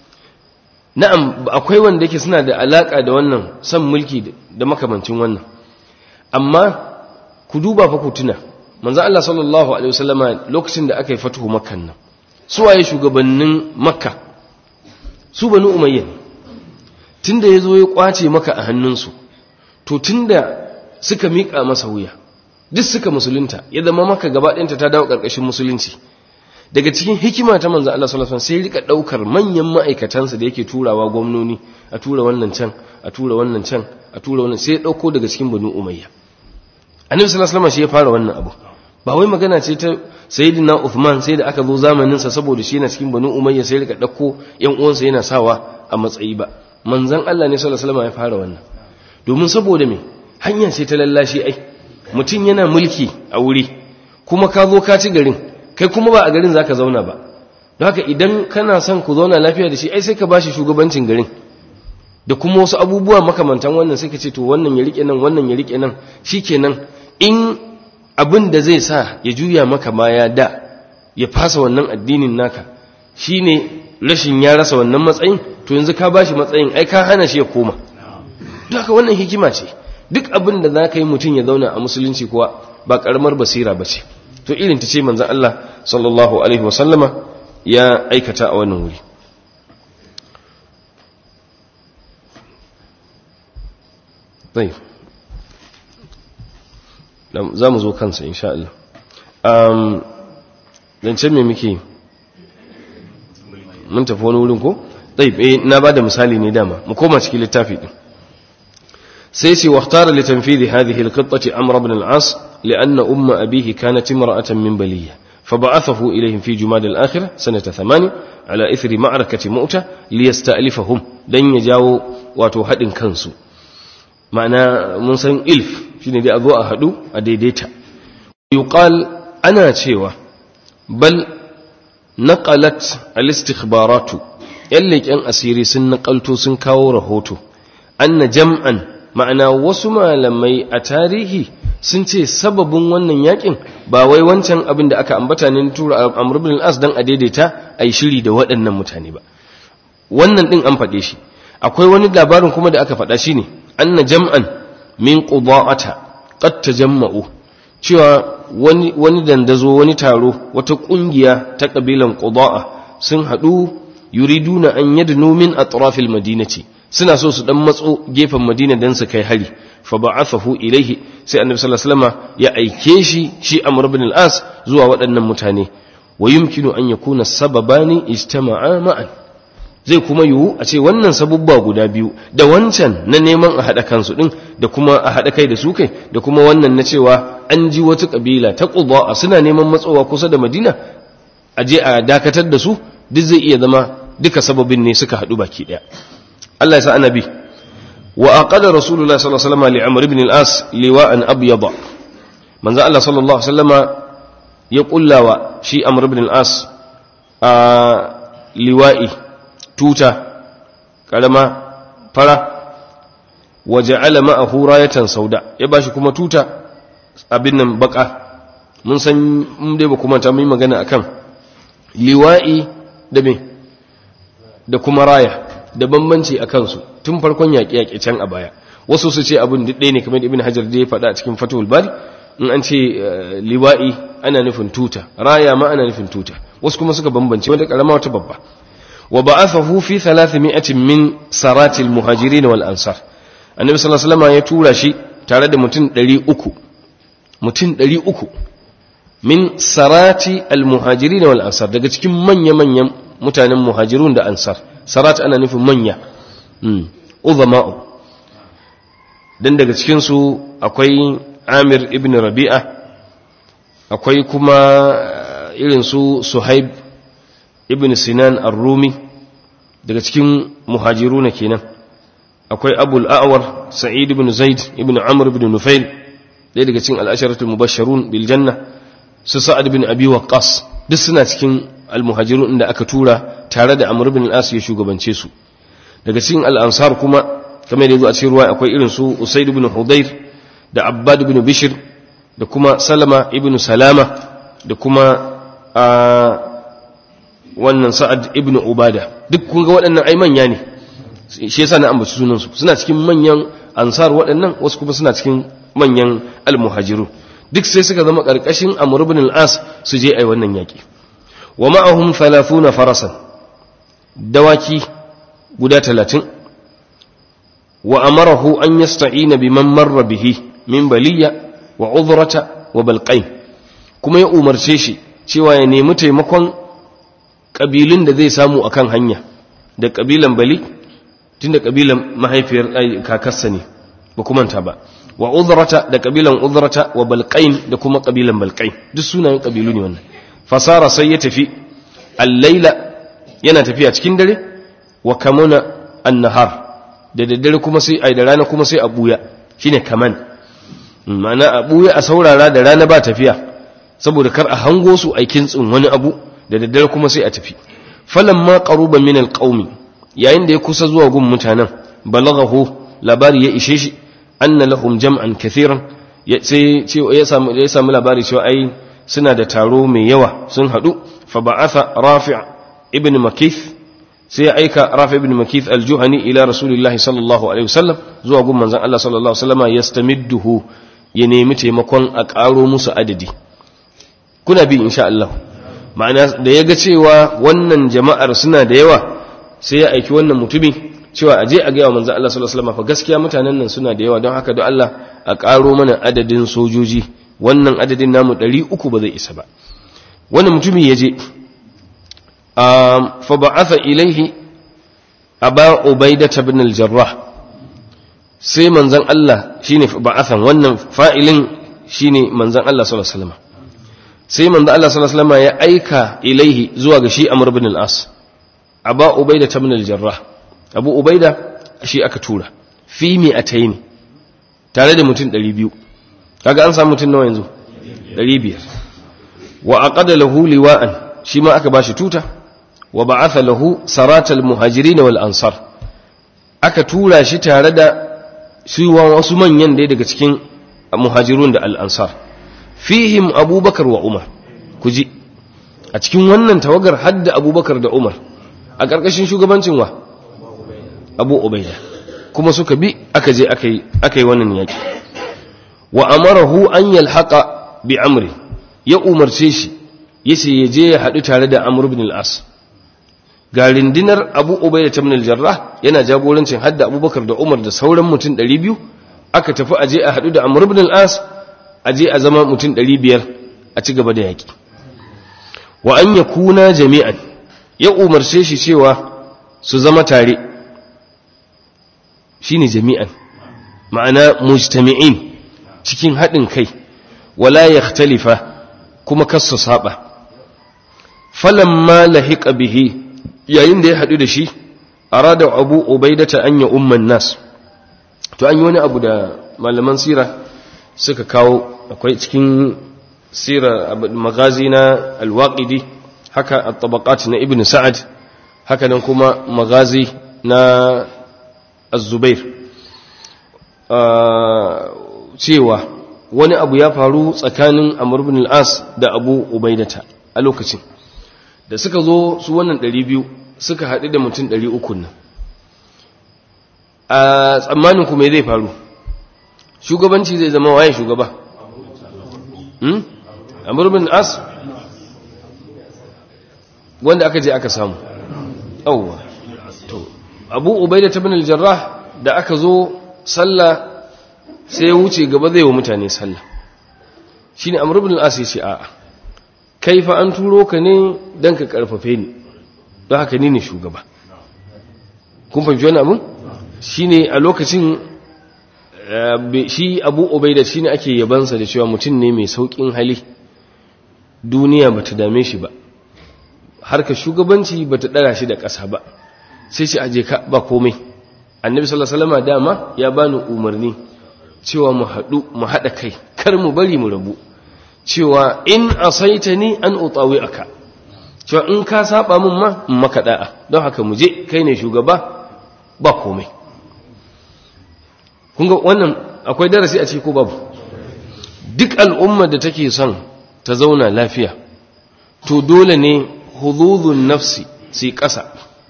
na'am akwai wanda yake suna da alaka da wannan san mulki da makamancin wannan amma ku duba fa ku tuna manzo Allah sallallahu alaihi wasallama lokacin da aka yi fatuhu makkan nan su waye shugabannin makka su banu umayya tunda yazo ya kwace maka a hannunsu to tunda suka mika masa wuya duk suka musulunta ya zama maka gaba ɗayanta ta dawo ƙarƙashin musulunci daga cikin hikima ta manzo Allah sallallahu alaihi wasallam sai rika daukar manyan ma'aikatansa da yake turawa gwamnoni a tura wannan can a tura wannan can a tura wannan sai ya dauko daga cikin banu umayya annabi sallallahu alaihi wasallam shi ya fara wannan abu ba wai magana ce ta sayyidina Uthman sai da aka zo zamanin sa saboda shi yana cikin banu umayya sai rika dauko yan uwansa yana sawa a matsayi ba manzon Allah ne sallallahu alaihi wasallam ya fara wannan domin saboda me hanya ce ta lallashi ai mutum yana mulki a wuri kuma ka zo ka ci garin kai kuma ba a garin za ka zauna ba don haka idan kana son ku zauna lafiya da shi ai sai ka ba shi shugabancin garin da kuma wasu abubuwa makamantan wannan sai ka ce to wannan ya rike nan wannan ya rike nan shi kenan in abin da zai sa ya juya maka baya da ya fasa wannan addinin naka shine rashin ya rasa wannan matsayin to yanzu ka ba shi matsayin ai ka hana shi ya koma don haka wannan hikima ce duk abin da za ka yi mutum ya zauna a musulunci kuwa ba karamar basira ba ce to irin ta ce manzan Allah sallallahu Alaihi wasallama ya aikata a wannan wuri zai za mu zo kansa insha Allah zancen mai muke mun tafi wani wurin ko? zai na ba da misali ne dama mu koma cikin littafi ɗin sai ce waktara litanfidi hadhihi alqittati amr ibn al-as لأن أم أبيه كانت امرأة من بلية فبعثه إليهم في جماد الآخرة سنة ثمان على إثر معركة مؤتة ليستألفهم دن يجاو واتو حد كنسو معنى منسان إلف شنو دي أذو أهدو أديديتا يقال أنا تشيوة بل نقلت الاستخبارات يلي كان أسيري سن نقلتو سن كاو رهوتو أن جمعا ma'ana wasu malamai a tarihi sun ce sababin wannan yakin ba wai wancan abin da aka ambata ne tura amr ibn al-as dan a daidaita ai shiri da waɗannan mutane ba wannan din an faɗe shi akwai wani labarin kuma da aka faɗa shine anna jam'an min quda'ata qad tajamma'u cewa wani wani dandazo wani taro wata kungiya ta kabilan qudaa sun hadu yuriduna an yadnu min atrafil madinati suna so su dan matso gefen madina dan su kai hari fa ba'athahu ilaihi sai annabi sallallahu alaihi wasallam ya aike shi shi amr ibn al-as zuwa waɗannan mutane wa yumkinu an yakuna sababani ijtama'a ma'an zai kuma yiwu a ce wannan sabubba guda biyu da wancan na neman a haɗa kansu ɗin da kuma a haɗa kai da su kai da kuma wannan na cewa an ji wata ƙabila ta ƙuba suna neman matsowa kusa da madina a je a dakatar da su duk zai iya zama duka sababin ne suka haɗu baki ɗaya Allah ya sa annabi wa aqada rasulullah sallallahu alaihi wasallam li amr ibn al-as liwa'an abyada manzo Allah sallallahu alaihi wasallama ya kullawa shi amr ibn al-as a liwa'i tuta karama fara waje alama a hurayatan sauda ya bashi kuma tuta abin nan baka mun san mun dai ba kuma ta mun magana akan liwa'i da me da kuma raya da bambanci a kansu tun farkon yaƙi-yaƙi can a baya wasu su ce abin ɗaya ne kamar ibn hajar da ya faɗa a cikin fatul bari in an ce liwa'i ana nufin tuta raya ma ana nufin tuta wasu kuma suka bambance wata karama wata babba وبعثه في ثلاثمائة من سرات المهاجرين والأنصار النبي صلى الله عليه وسلم يتورى شيء tare da mutum ɗari uku mutum ɗari uku min sarati almuhajiri wal ansar daga cikin manya-manyan mutanen muhajirun da ansar sarat ana nufin manya uzama'u don daga cikinsu akwai amir ibn rabi'a akwai kuma irin su suhaib ibn sinan ar-rumi daga cikin muhajiruna kenan akwai abul a'war sa'id ibn zaid ibn amr ibn nufail ɗaya daga cikin al'asharatul mubashsharun bil janna su sa'ad ibn abi waqqas duk suna cikin al-muhajirun inda aka tura tare da amr ibn al-as ya shugabance su daga cikin al-ansar kuma kamar da yazo a cikin ruwa akwai irin su usaid ibn hudayr da abbad ibn bishr da kuma salama ibn salama da kuma wannan sa'ad ibn ubada duk kun ga waɗannan ai manya ne shi yasa na ambaci sunansu suna cikin manyan ansar waɗannan wasu kuma suna cikin manyan almuhajiru duk sai suka zama ƙarƙashin amr ibn al-as su je ai wannan yaƙi wa ma'ahum 30 farasan dawaki guda 30 wa amarahu an yasta'ina biman marra bihi min baliya wa udhrata wa balqain kuma ya umarce shi cewa ya nemi taimakon ƙabilun da zai samu a kan hanya da ƙabilan bali tun da ƙabilan mahaifiyar kakarsa ne ba kumanta ba wa uzrata da ƙabilan uzrata wa balƙain da kuma ƙabilan balƙain duk sunayen ƙabilu ne wannan fasara sai ya tafi allaila yana tafiya cikin dare wa kamuna annahar da daddare kuma sai ai da rana kuma sai a buya shine kaman ma'ana a buya a saurara da rana ba tafiya saboda kar a hango su aikin tsin wani abu da daddare kuma sai a tafi falamma qaruba min alqaumi yayin da ya kusa zuwa gun mutanen balaghahu labari ya ishe shi anna lahum jam'an kathiran sai ya samu ya samu labari cewa ai suna da taro mai yawa sun hadu fa ba'atha rafi' ibn makith sai ya aika rafi' ibn makith aljuhani ila rasulillahi sallallahu alaihi wasallam zuwa gun manzon Allah sallallahu alaihi wasallam yastamidduhu ya nemi taimakon a karo musu adadi kuna bi insha Allah ma'ana da ya ga cewa wannan jama'ar suna da yawa sai ya aiki wannan mutumi cewa aje a gaya wa manzo Allah sallallahu alaihi wasallam fa gaskiya mutanen nan suna da yawa don haka don Allah a ƙaro mana adadin sojoji wannan adadin namu 300 ba zai isa ba wannan mutumi ya je fa ba'atha ilaihi aba ubaida ibn al-jarrah sai manzon Allah shine ba'athan wannan fa'ilin shine manzon Allah sallallahu alaihi wasallam sai manzo Allah sallallahu alaihi wasallam ya aika ilaihi zuwa ga shi Amr ibn al-As Aba Ubaida ibn al-Jarrah Abu Ubaida shi aka tura fi mi'atayn tare da mutum 200 kaga an samu mutum nawa yanzu 500 wa aqada lahu liwa'an shi ma aka bashi tuta wa ba'atha lahu saratal muhajirin wal ansar aka tura shi tare da shi wasu manyan dai daga cikin muhajirun da al-ansar fihim abubakar wa umar ku ji a cikin wannan tawagar hadda abubakar da umar a ƙarƙashin shugabancin wa abu ubaida kuma suka bi aka je aka yi wannan yaƙi wa amarahu an yalhaqa bi amri ya umarce shi yace ya je ya haɗu tare da amr ibn al-as ga rindinar abu ubaida ibn al-jarrah yana jagorancin hadda abubakar da umar da sauran mutum 200 aka tafi aje a haɗu da amr ibn al-as aje a zama mutum 500 a ci gaba da yaki wa an yakuna jami'an ya umarce shi cewa su zama tare shine jami'an ma'ana mujtami'in cikin haɗin kai wala yakhtalifa kuma kassa saba falamma lahiqa bihi yayin da ya haɗu da shi arada abu ubaidata an ya umman nas to an yi wani abu da malaman sira suka kawo akwai cikin sira magazi na alwaƙidi haka a tabaqat na ibn sa'ad haka nan kuma magazi na azubair cewa wani abu ya faru tsakanin amur bin al'as da abu ubaidata a lokacin da suka zo su wannan 200 suka haɗu da mutum 300 nan a tsammanin kuma zai faru shugabanci zai zama waye shugaba amur bin al'as wanda aka je aka samu yawwa to abu ubaidata bin al-jarrah da aka zo sallah sai ya wuce gaba zai wa mutane sallah shi ne amur bin al'as ya ce a'a kai fa an turo ka ne don ka karfafe ni don haka ni ne shugaba kun fahimci wani abin shi ne a lokacin shi abu obaida shi ne ake yabansa da cewa mutum ne mai sauƙin hali duniya ba ta dame shi ba harka shugabanci ba ta ɗara shi da ƙasa ba sai ce aje ka ba komai annabi sallallahu alaihi wasallam dama ya bani umarni cewa mu haɗu mu haɗa kai kar mu bari mu rabu cewa in asaita ni an utawi aka cewa in ka saba min ma in maka da'a don haka mu je kai ne shugaba ba komai kun ga wannan akwai darasi a ciki ko babu duk al'ummar da take son ta zauna lafiya to dole ne hududun nafsi sai ƙasa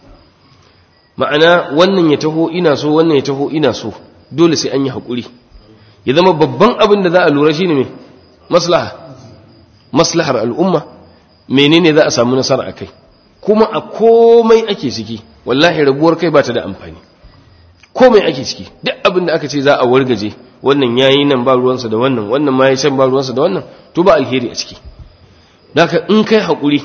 ma'ana wannan ya taho ina so wannan ya taho ina so dole sai an yi haƙuri ya zama babban abin da za a lura shi ne mai maslaha maslahar al'umma menene za a samu nasara a kai kuma a komai ake ciki wallahi rabuwar kai ba ta da amfani komai ake ciki duk abin da aka ce za a wargaje wannan yayi nan ba ruwansa da wannan wannan ma ya can ba ruwansa da wannan to ba alheri a ciki daga in kai haƙuri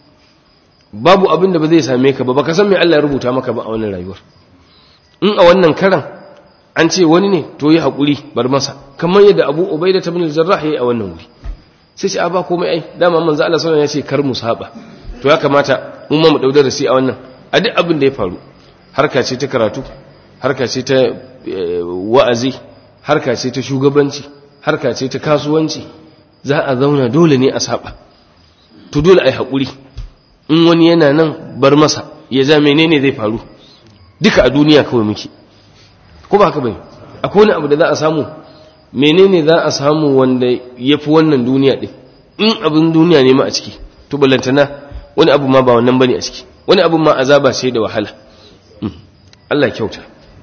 babu abin da ba zai same ka ba baka san me Allah ya rubuta maka ba a wannan rayuwar in a wannan karan an ce wani ne to yi haƙuri bar masa kamar yadda abu ubaida ta bin jarrah yayi a wannan wuri sai ce a ba komai ai dama manzo Allah sallallahu alaihi wasallam ya ce kar mu saba to ya kamata mun ma mu daudar rasi a wannan a duk abin da ya faru harka ce ta karatu harka ce ta wa'azi harka ce ta shugabanci harka ce ta kasuwanci za a zauna dole ne a saba to dole ai haƙuri in wani yana nan bar masa ya ja menene zai faru duka a duniya kawai muke ko ba haka bane akwai wani abu da za a samu menene za a samu wanda ya fi wannan duniya ɗin in abin duniya ne ma a ciki to ballantana wani abu ma ba wannan bane a ciki wani abu ma azaba ce da wahala Allah kyauta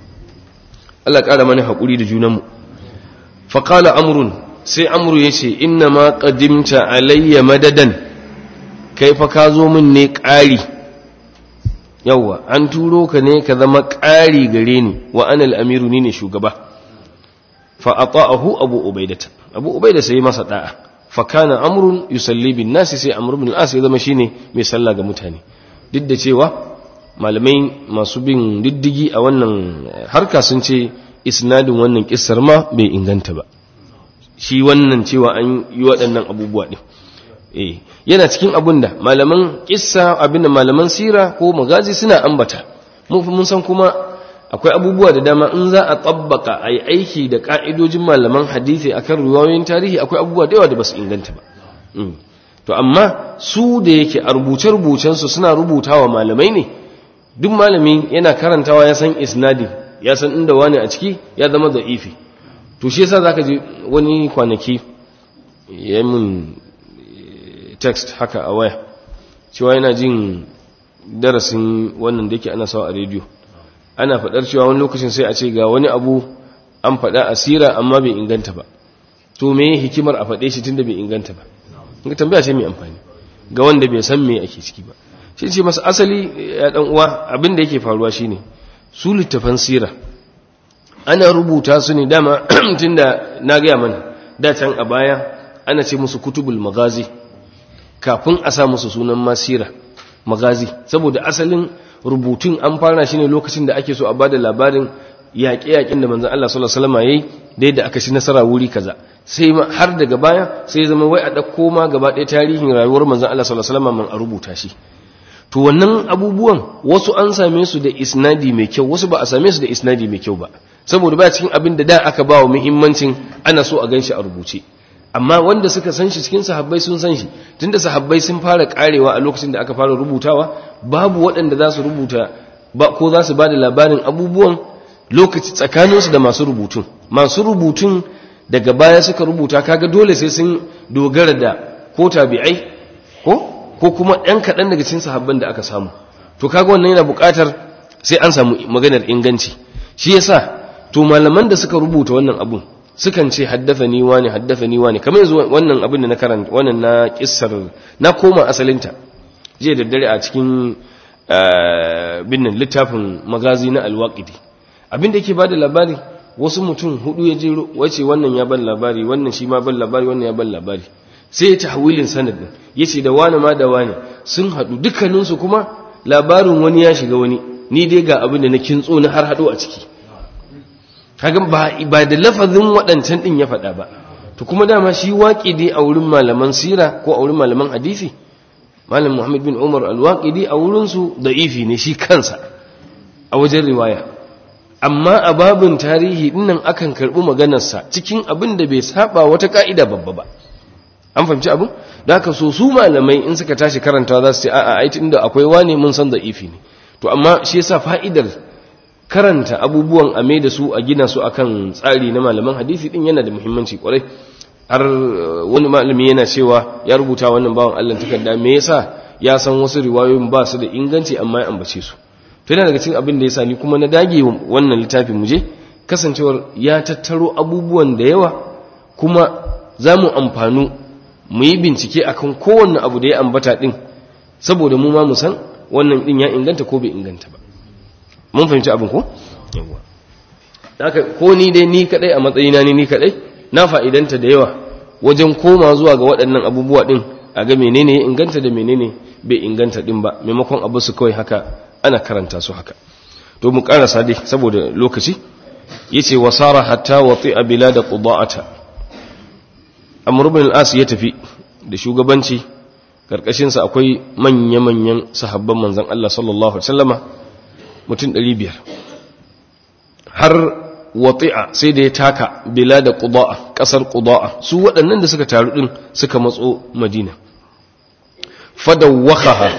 Allah ƙara mana haƙuri da junanmu faƙala amrun sai amru ya ce inna ma ƙadimta alayya madadan kai fa ka zo min ne ƙari yawwa an turo ka ne ka zama ƙari gare ni wa anal amiru ni ne shugaba fa ata'ahu abu ubaidata abu ubaida sai masa da'a fa kana amrun yusalli bin nasi sai amr ibn al-as ya zama shine mai sallah ga mutane duk da cewa malamai masu bin diddigi a wannan harka sun ce isnadin wannan kissar ma bai inganta ba shi wannan cewa an yi waɗannan abubuwa ɗin eh yana cikin abin da malaman kissa abin da malaman sira ko magazi suna ambata mun san kuma akwai abubuwa da dama in za a tabbaka a yi aiki da ka'idojin malaman hadisi akan ruwayoyin tarihi akwai abubuwa da yawa da ba su inganta ba to amma su da yake a rubuce-rubucensu suna rubutawa malamai ne duk malami yana karantawa ya san isnadi ya san inda wani a ciki ya zama da'ifi to shi yasa zaka ji wani kwanaki ya mun text haka a waya cewa yana jin darasin wannan da yake ana sawa a rediyo ana faɗar cewa wani lokacin sai a ce ga wani abu an faɗa asira amma bai inganta ba to me hikimar a faɗe shi tunda bai inganta ba ga tambaya ce mai amfani ga wanda bai san me ake ciki ba shi ce masa asali ya dan uwa abin da yake faruwa shine su littafan sira ana rubuta su ne dama tunda na gaya mana da can a baya ana ce musu kutubul magazi kafin a sa musu sunan masira magazi saboda asalin rubutun an fara shi ne lokacin da ake so a bada labarin yaƙe-yaƙen da manzan Allah sallallahu alaihi wasallam yayi da yadda aka ci nasara wuri kaza sai har daga baya sai zama wai a ɗauko ma gaba ɗaya tarihin rayuwar manzan Allah sallallahu alaihi wasallam man a rubuta shi to wannan abubuwan wasu an same su da isnadi mai kyau wasu ba a same su da isnadi mai kyau ba saboda ba cikin abin da da aka ba wa muhimmancin ana so a ganshi a rubuce amma wanda suka san shi cikin sahabbai sun san shi tunda sahabbai sun fara karewa a lokacin da aka fara rubutawa babu waɗanda za su rubuta ba ko za su ba da labarin abubuwan lokaci tsakaninsu da masu rubutun masu rubutun daga baya suka rubuta kaga dole sai sun dogara da ko tabi'ai ko ko kuma ɗan kaɗan daga cikin sahabban da aka samu to kaga wannan yana buƙatar sai an samu maganar inganci shi yasa to malaman da suka rubuta wannan abun sukan ce haddafani wani haddafani wani kamar yanzu wannan abin da na karanta wannan na kissar na koma asalinta jiya da dare a cikin binnan littafin magazi na alwaqidi abin da yake bada labari wasu mutum hudu ya jero wace wannan ya ban labari wannan shi ma ban labari wannan ya ban labari sai ya tahwilin sanadin yace da wani ma da wani sun hadu dukkaninsu kuma labarin wani ya shiga wani ni dai ga abin da na kintso na har hado a ciki kaga ba ba da lafazin waɗancan din ya faɗa ba to kuma dama shi waqidi a wurin malaman sira ko a wurin malaman hadisi malam Muhammad bin Umar al-Waqidi a wurin su da'ifi ne shi kansa a wajen riwaya amma a babin tarihi dinnan akan karbi maganarsa cikin abin da bai saba wata ka'ida babba ba an fahimci abin da haka so su malamai in suka tashi karanta za su ce a'a ai tunda akwai wane mun san da'ifi ne to amma shi yasa fa'idar karanta abubuwan a mai da su a gina su akan tsari na malaman hadisi din yana da muhimmanci kwarai har wani malami yana cewa ya rubuta wannan bawan Allah takarda me yasa ya san wasu riwayoyin ba su da inganci amma ya ambace su to yana daga cikin abin da yasa ni kuma na dage wannan littafin muje kasancewar ya tattaro abubuwan da yawa kuma za mu amfanu mu yi bincike akan kowanne abu da ya ambata din saboda mu ma mu san wannan din ya inganta ko bai inganta ba mun fahimci abin ko yawa haka ko ni dai ni kadai a matsayina ni ni kadai na fa'idanta da yawa wajen koma zuwa ga waɗannan abubuwa din a ga menene ya inganta da menene bai inganta din ba maimakon abu su kawai haka ana karanta su haka to mu karasa dai saboda lokaci yace wasara hatta wati'a bilad quda'ata amr ibn al-as ya tafi da shugabanci karkashin sa akwai manya-manyan sahabban manzon Allah sallallahu alaihi wasallama mutum 500 har wati'a sai da ya taka bilad quda'a kasar quda'a su waɗannan da suka taru din suka matso madina fadawakhaha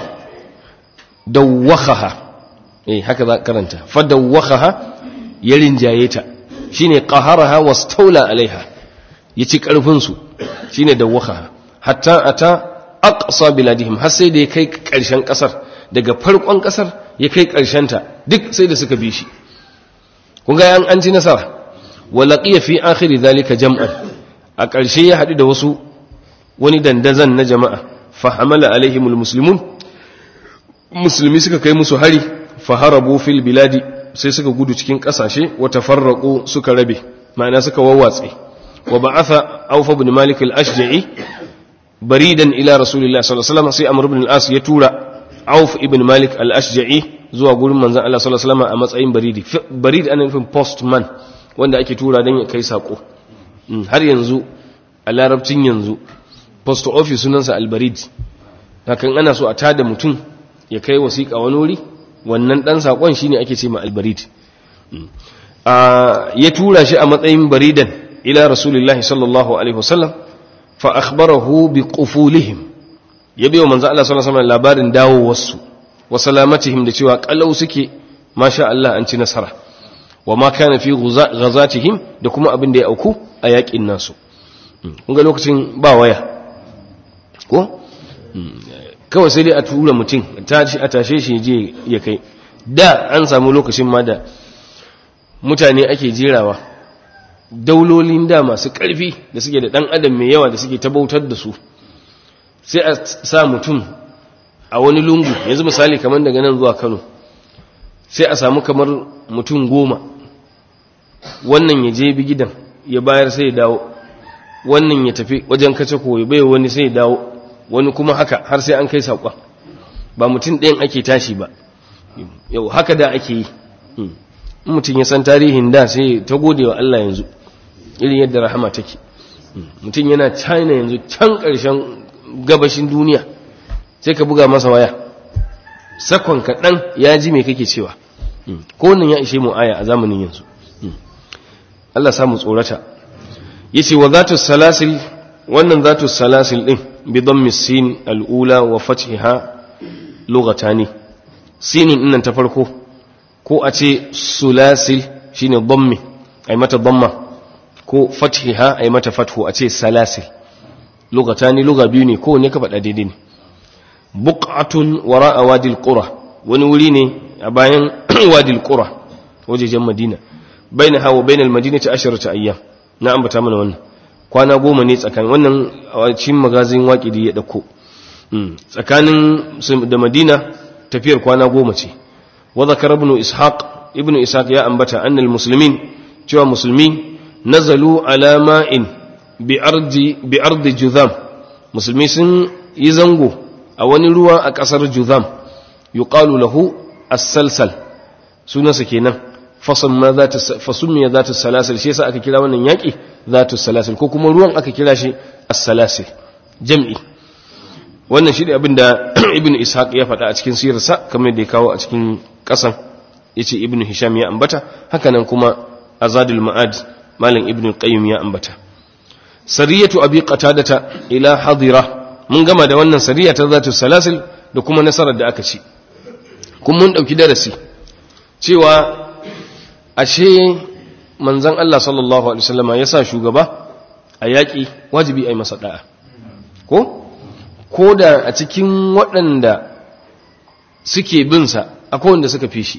dawwakhaha eh haka za karanta fadawwakhaha ya rinjaye ta shine qaharaha wastawla alaiha yaci karfin su shine dawwakhaha hatta ata aqsa biladihim har sai da ya kai karshen kasar daga farkon kasar ya kai karshen ta duk sai da suka bi shi kun ga an an ci nasara wa laqiya fi akhir dhalika jam'an a karshe ya hadu da wasu wani dandazan na jama'a fa hamala alaihimul muslimun musulmi suka kai musu hari faharabu fil biladi sai suka gudu cikin kasashe wa tafarraqu suka rabe ma'ana suka wawwatse wa ba'atha Auf ibn Malik al-Ashja'i baridan ila Rasulillah sallallahu alaihi wasallam sai Amr ibn al-As ya tura Auf ibn Malik al-Ashja'i zuwa gurin manzon Allah sallallahu alaihi wasallam a matsayin baridi barid ana nufin postman wanda ake tura dan ya kai sako har yanzu a larabcin yanzu post office sunansa al-barid hakan ana so a tada mutum ya kai wasiƙa wani wuri wannan ɗan saƙon shi ne ake ce ma albarid ya tura shi a matsayin baridan ila rasulullahi sallallahu alaihi wasallam fa akhbarahu bi qufulihim ya biyo manzo Allah sallallahu alaihi wasallam labarin dawowarsu wa salamatihim da cewa kalau suke masha Allah an ci nasara wa ma kana fi ghazatihim da kuma abin da ya auku a yakin nasu kun ga lokacin ba waya ko kawai sai dai a tura mutum a tashe shi je ya kai da an samu lokacin ma da mutane ake jerawa daulolin da masu ƙarfi da suke da ɗan adam mai yawa da suke tabautar da su sai a sa mutum a wani lungu yanzu misali kamar daga nan zuwa kano sai a samu kamar mutum goma wannan ya je bi gidan ya bayar sai ya dawo wannan ya tafi wajen kace ko ya bai wani sai ya dawo wani kuma haka har sai an kai saƙon ba mutum ɗayan ake tashi ba yau haka da ake yi mutum ya san tarihin da sai ta gode wa Allah yanzu irin yadda rahama take mutum yana china yanzu can ƙarshen gabashin duniya sai ka buga masa waya sakon kaɗan ya ji mai kake cewa ko nan ya ishe mu aya a zamanin yanzu Allah samu tsorata yace wa zatu salasil wannan zatu salasil din bi dhammi sin al-ula wa fathiha lughatani sinin dinnan ta farko ko a ce sulasil shine dhammi ai mata dhamma ko fathiha ai mata fathu a ce salasil lughatani lugha biyu ne ko ne ka faɗa daidai ne buq'atun wara'a wadil qura wani wuri ne a bayan wadil qura wajejen madina bainaha wa bainal madinati asharatu ayyam na ambata mana wannan kwana goma ne tsakanin wannan cikin magazin waƙidi ya dauko tsakanin da madina tafiyar kwana goma ce wa zakara ibn ishaq ibn ishaq ya ambata annal muslimin cewa musulmi nazalu ala ma'in bi ardi bi ardi juzam musulmi sun yi zango a wani ruwa a kasar juzam yuqalu lahu as-salsal sunansa kenan fasamma zata fasummiya zata salasil shi yasa aka kira wannan yaki zatu salasil ko kuma ruwan aka kira shi as-salasil jam'i wannan shi ne abinda ibnu ishaq ya faɗa a cikin sirarsa kamar da ya kawo a cikin ƙasan yace ibnu hisham ya ambata hakanan kuma azadul ma'ad malam ibnu qayyim ya ambata sariyatu abi qatadata ila hadira mun gama da wannan sariya ta zatu salasil da kuma nasarar da aka ci kun mun dauki darasi cewa ashe manzon Allah sallallahu alaihi wasallama yasa shugaba a yaki wajibi ai masa da'a ko ko da a cikin waɗanda suke binsa akwai wanda suka fi shi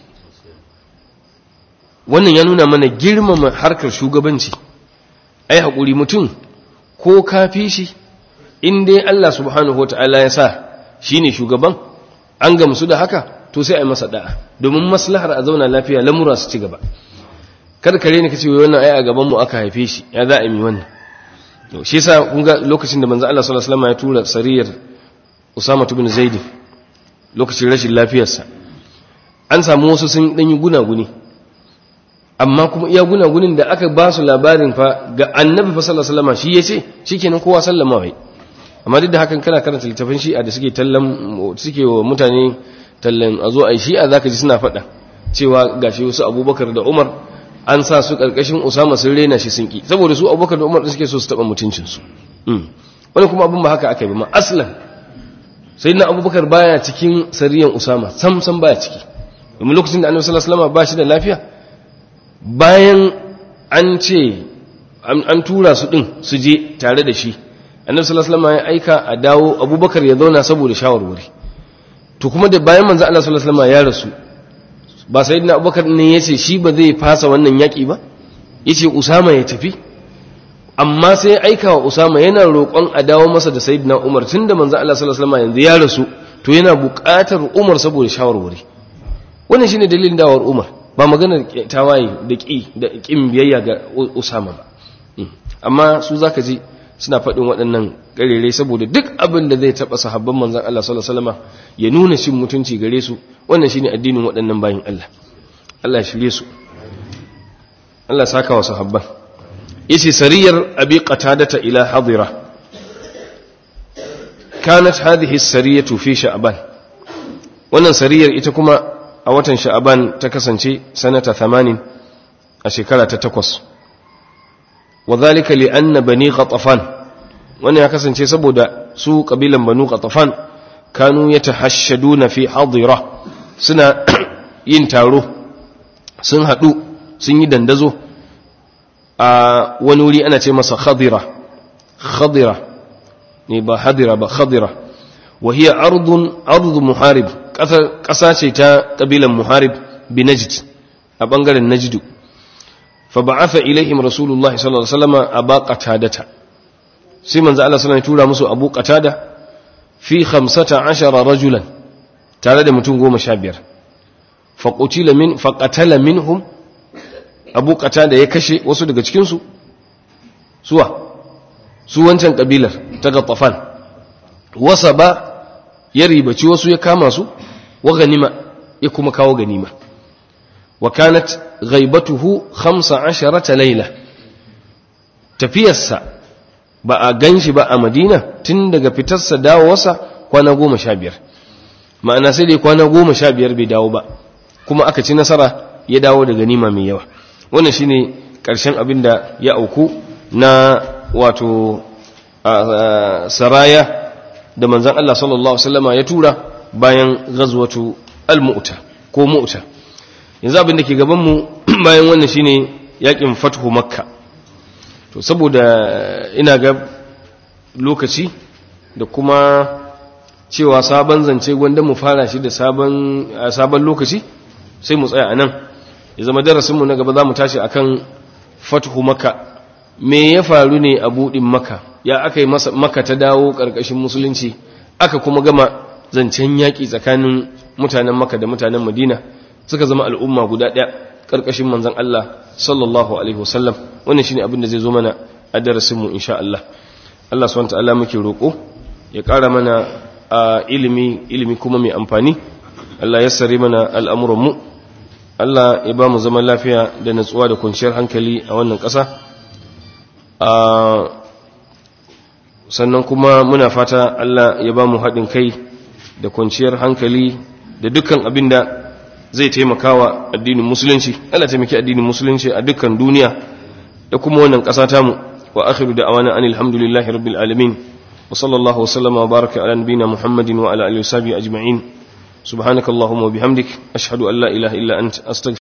wannan ya nuna mana girmama harkar shugabanci ai haƙuri mutum ko ka fi shi in dai Allah subhanahu wata'ala ya sa shi ne shugaban an gamsu da haka to sai a yi masa da'a domin maslahar a zauna lafiya lamura su ci gaba karkare ne ka ce wannan ai a gabanmu aka haife shi ya za a yi wannan shi yasa kun ga lokacin da manzo Allah sallallahu alaihi wasallam ya tura sariyar Usama ibn Zaid lokacin rashin lafiyarsa an samu wasu sun dan yi gunaguni amma kuma iya gunagunin da aka ba su labarin fa ga Annabi fa sallallahu alaihi wasallam shi yace shikenan kowa sallama wai amma duk da hakan kana karanta littafin Shi'a da suke tallan suke wa mutane tallan a zo ai Shi'a zaka ji suna faɗa cewa gashi wasu Abubakar da Umar an sa su karkashin Usama sun rena shi sun ki saboda su Abubakar da Umar suke so su taba mutuncin su wani kuma abin ba haka aka yi ba aslan sayyidina Abubakar baya cikin sariyan Usama sam sam baya ciki domin lokacin da Annabi sallallahu alaihi wasallam ba shi da lafiya bayan an ce an tura su din su je tare da shi Annabi sallallahu alaihi wasallam ya aika a dawo Abubakar ya zauna saboda shawarwari to kuma da bayan manzo Allah sallallahu alaihi wasallam ya rasu ba sai na abubakar ne ya ce shi ba zai fasa wannan yaƙi ba ya ce usama ya tafi amma sai aika wa usama yana roƙon a dawo masa da sayidina umar tun da manzan Allah sallallahu alaihi yanzu ya rasu to yana buƙatar umar saboda shawarwari wannan shine dalilin dawar umar ba maganar tawaye da ƙi da ƙin biyayya ga usama ba amma su zaka ji suna faɗin waɗannan ƙarere saboda duk abin da zai taɓa sahabban manzan Allah sallallahu alaihi wasallam ya nuna cin mutunci gare su wannan shine addinin waɗannan bayin Allah Allah ya shirye su Allah saka wa sahabban yace sariyar abi qatadata ila hadira kanat hadhihi as-sariyatu fi sha'ban wannan sariyar ita kuma a watan sha'ban ta kasance sanata 80 a shekara ta 8 وذلك لأن بني غطفان وانا ya kasance saboda su kabilan banu ghatafan kanu yatahashshaduna fi hadira suna yin taro sun hadu sun yi dandazo a wani wuri ana ce masa khadira khadira ne ba hadira ba khadira wa hiya ardun ardu muharib kasa ce ta kabilan muharib bi najd a bangaren najdu fa ba'atha ilaihim rasulullahi sallallahu alaihi wasallam aba qatadata sai manzo Allah sallallahu alaihi wasallam ya tura musu abu qatada fi 15 rajulan tare da mutum 15 fa qutila min fa qatala minhum abu qatada ya kashe wasu daga cikin su suwa su wancan kabilar ta gattafan wasa ba ya ribaci wasu ya kama su wa ganima ya kuma kawo ganima wa kanat ghaibatuhu 15 laila tafiyarsa ba a ganshi ba a madina tun daga fitarsa dawowarsa kwana goma sha biyar ma'ana sai dai kwana goma sha biyar bai dawo ba kuma aka ci nasara ya dawo da ganima mai yawa wannan shine ƙarshen abin da ya auku na wato saraya da manzan Allah sallallahu Alaihi ya tura bayan gazwatu al-mu'ta ko mu'ta yanzu abin da ke gabanmu bayan wannan shine yakin fathu makka to saboda ina ga lokaci da kuma cewa sabon zance gwanda mu fara shi da sabon lokaci sai mu tsaya a nan ya zama darasinmu na gaba za mu tashi akan fathu makka me ya faru ne a buɗin maka ya aka yi maka ta dawo ƙarƙashin musulunci aka kuma gama zancen yaƙi tsakanin mutanen maka da mutanen madina suka zama al'umma guda ɗaya ƙarƙashin manzan Allah sallallahu alaihi wasallam wannan shine abin da zai zo mana a darasinmu insha Allah Allah subhanahu ta'ala muke roƙo ya ƙara mana a ilimi ilimi kuma mai amfani Allah ya sare mana al'amuranmu Allah ya ba mu zaman lafiya da natsuwa da kwanciyar hankali a wannan ƙasa sannan kuma muna fata Allah ya ba mu haɗin kai da kwanciyar hankali da dukkan abin da zai taimakawa addinin musulunci Allah taimaki addinin musulunci a dukkan duniya da kuma wannan ƙasa tamu wa akhiru da awana anil hamdulillahi rabbil alamin wa sallallahu wa sallama wa baraka ala nabina muhammadin wa ala alihi wa sahbihi ajma'in subhanakallahumma wa bihamdik ashhadu an la ilaha illa anta astaghfiruka